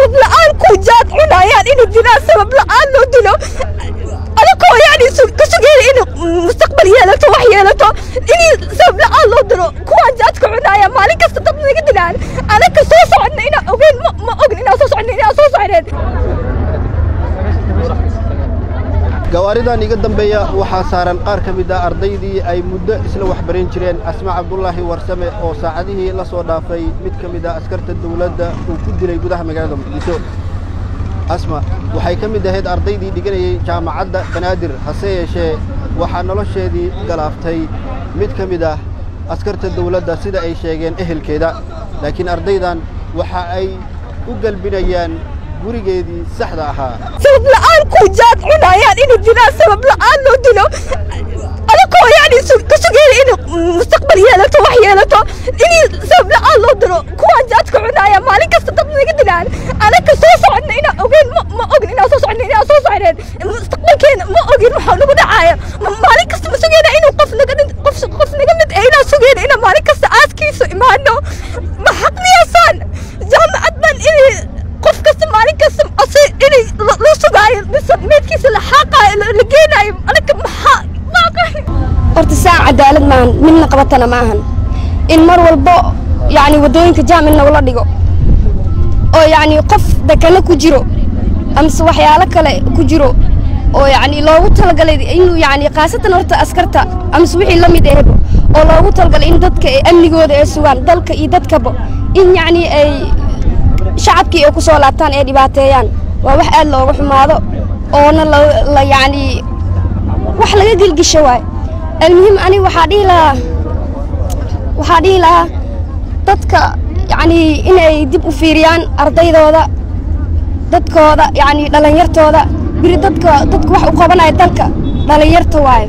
sabab la-aan ku jaad cunayaan inuu dilaan sabab la-aan loo dilo adakoo yani ka sugeeya inuu mustaqbal yeelato wax yeelato inii sabab la-aan loo dilo kuwaan jaadka cunaya maalin kasta dad naga dilaan anaka soo socodna inaan ogeyn ma ogn inaan soo socodna inaan soo socneen gawaaridan iga dambeeya waxaa saaran qaar ka mid ah ardaydii ay muddo isla waxbarin jireen asma cabdulaahi warsame oo saacadihii la soo dhaafay mid ka mid ah askarta dawladda uu ku dilay gudaha magaalada muqdisho asma waxay ka mid ahayd ardaydii dhiganayay jaamacadda banaadir hase yeeshee waxaa nolosheedii galaaftay mid ka mid ah askarta dawladda sida ay sheegeen ehelkeeda laakiin ardaydan waxa ay u galbinayaan gurigeedii saxda ahaa sabab la-aan ku jaad cunayaan inuu dilaan sabab la-aan loo dilo adakoo yani ka sugeeya inuu mustaqbal yeelato wax yeelato inii sabab la-aan loo dilo kuwaan jaadka cunaya maalin kasta dad naga dilaan anaka soo socodna inaan ogeyn ma ogn inaan soo socodna inaan soo socneen mustaqbalkeena ma ogin waxa nagu dhacaya maalin kasta ma sugeyna inuu qof naga qof qof naga mid eh inaan sugeyna inaan maalin kasta aaskiisa imaano ma xaqniyaasaan jaamacad baan inay qof kasta maalin kasta ase inay la sugaayo mise meedkiisa la xaaqaayo la geenaayo anaka maxaa horta saan cadaalad maahan midna qabatana ma ahan in mar walbo yacni waddooyinka jaam in nagula dhigo oo yacni qof dekano ku jiro amase waxyaalo kale ku jiro oo yacni loogu talagalay inuu yacni khaasatan horta askarta amase wixii la mid ahba oo loogu talagalay in dadka ay amnigooda ay sugaan dalka iyo dadkaba in yacni ay shacabkii ay ku soo laabtaan ee dhibaateeyaan waa wax aad looga xumaado oona la yacni wax laga gelgisho waay almuhim aniga waxaa dhihi lahaa waxaa dhihi lahaa dadka yacni inay dib u fiiriyaan ardaydooda dadkooda yacni dhallinyartooda biri dadka dadka wax u qabanaya dalka dhallinyarta waayo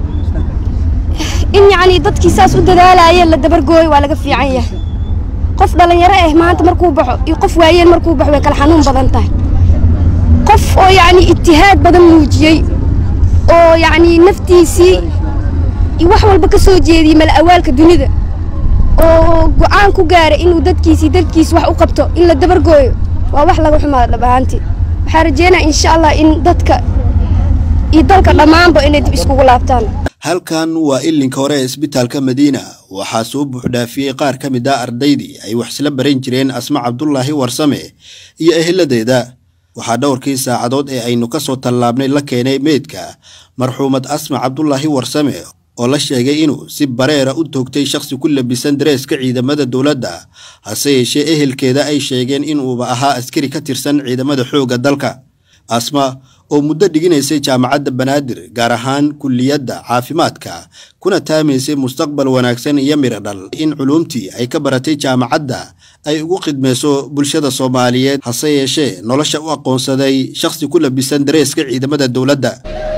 in yacni dadkii saas u dadaalaya la dabargooyo waa laga fiican yahay qof dhallinyaro ah maanta markuu baxo iyo qof waayeen markuu baxo way kala xanuun badan tahay qof oo yacni itihaad badan muujiyey oo yacni naftiisii iyo wax walba ka soo jeediyey mala awaalka dunida oo go'aan ku gaaray inuu dadkiisii dalkiisi wax u qabto in la dabargooyo waa wax laga xumaado dhab ahaantii waxaa rajeynaya insha allah in dadka iyo dalka dhammaanba inay dib iskugu laabtaan halkan waa ilinka hore ee isbitaalka madiina waxaa soo buuxdhaafiyey qaar ka mid ah ardaydii ay wax isla baran jireen asma cabdulaahi warsame iyo eheladeeda waxaa dhowrkii saacadood ee aynu ka soo tallaabnay la keenay meydka marxuumad asma cabdulaahi warsame oo la sheegay inuu si bareera u toogtay shakhsi ku labisan dareeska ciidamada dowladda hase yeeshee ehelkeeda ay sheegeen inuuba ahaa askari ka tirsan ciidamada xoogga dalka asma oo muddo dhiginaysay jaamacadda banaadir gaar ahaan kulliyadda caafimaadka kuna taamaysay mustaqbal wanaagsan iyo miro dhal in culuumtii ay ka baratay jaamacadda ay ugu khidmayso bulshada soomaaliyeed hase yeeshee nolosha u aqoonsaday shakhsi ku labisan dareeska ciidamada dowladda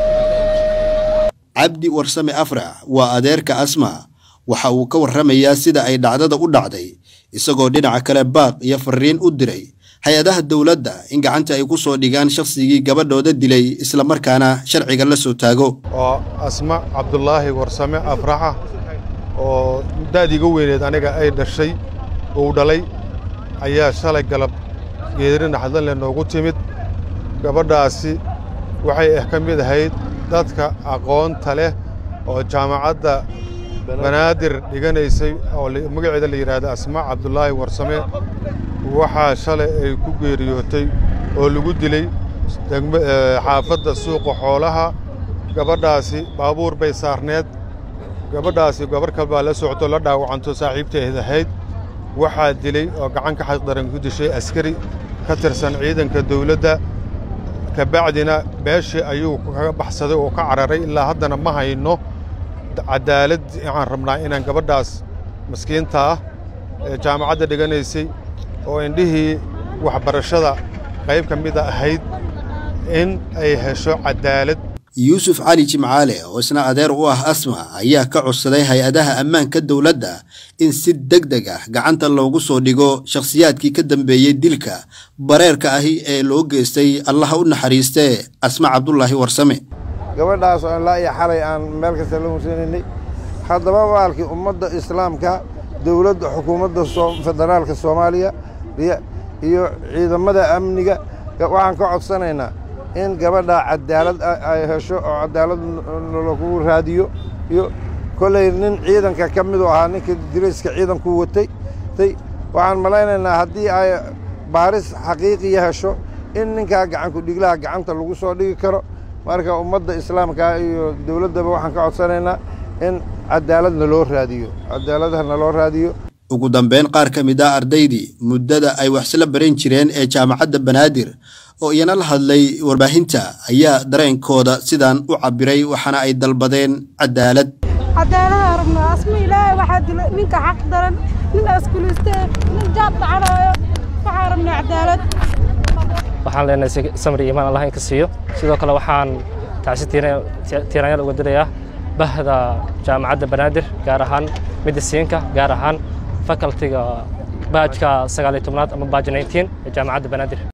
cabdi warsame afrax waa adeerka asma waxa uu ka warramayaa sida ay dhacdada u dhacday isagoo dhinaca kale baaq iyo fariin u diray hay-adaha dowladda in gacanta ay ku soo dhigaan shakhsigii gabadhooda dilay islamarkaana sharciga la soo taago oo asma cabdulaahi warsame afraxa oo da'diiga weyneed aniga ay dhashay uu dhalay ayaa shalay galab geedri naxdanle noogu timid gabadhaasi waxay ah ka mid ahayd dadka aqoonta leh oo jaamacadda banaadir dhiganaysay oo magaceeda la yidhaahda asma cabdulaahi warsame waxaa shalay ay ku geeriyootay oo lagu dilay xaafadda suuqa xoolaha gabadhaasi baabuur bay saarneed gabadhaasi gabarh kal baa la socto la dhaawacanto saaxiibteed ahayd waxaa dilay oo gacan ka xaqdaran ku dishay askari ka tirsan ciidanka dawladda kabacdina meeshii ayuu kaga baxsaday oo ka cararay ilaa haddana ma hayno cadaalad waxaan rabnaa inaan gabadhaas maskiinta ah ee jaamacadda dhiganaysay oo indhihii waxbarashada qayb ka mida ahayd in ay hesho cadaalad yuusuf cali jimcaale oo isna adeer u ah asma ayaa ka codsaday hay-adaha ammaanka dowladda in si deg deg ah gacanta loogu soo dhigo shakhsiyaadkii ka dambeeyey dilka bareerka ahi ee loo geystay allaha u naxariistee asma cabdulaahi warsame gabadhaas oo ilaa iyo xalay aan meel kasta la hursanaynay haddaba waalkii ummadda islaamka dowladda xukuumadda federaalka soomaaliya iyo ciidamada amniga waxaan ka codsanaynaa in gabadhaa cadaalad ay hesho oo cadaalad lagu raadiyo iyo kolley nin ciidanka ka midu ahaa ninka dirayska ciidanku watay tay waxaan malaynaynaa haddii ay baaris xaqiiqiya hesho in ninkaa gacanku dhiglaha gacanta lagu soo dhigi karo marka ummadda islaamka iyo dowladdaba waxaan ka codsanaynaa in cadaaladna loo raadiyo cadaaladna loo raadiyo ugu dambeyn qaar ka mid ah ardaydii muddada ay waxsla baran jireen ee jaamacadda banaadir oo iyana la hadlay warbaahinta ayaa dareenkooda sidaan u cabbiray waxaana ay dalbadeen cadaalad cadaalada rabnaa asma ilaahay waxaa dila ninka xaq daran nin askuliistee nin jaab dhacanaayo waxaa rabnaa cadaalad waxaan leenahay samri iimaan allah in ka siiyo sidoo kale waxaan tacsi tiiraanyal uga dirayaa bahda jaamacadda banaadir gaar ahaan midisiinka gaar ahaan facultiga baajka sagaaliyo tobnaad ama baaj 19 ee jaamacadda banaadir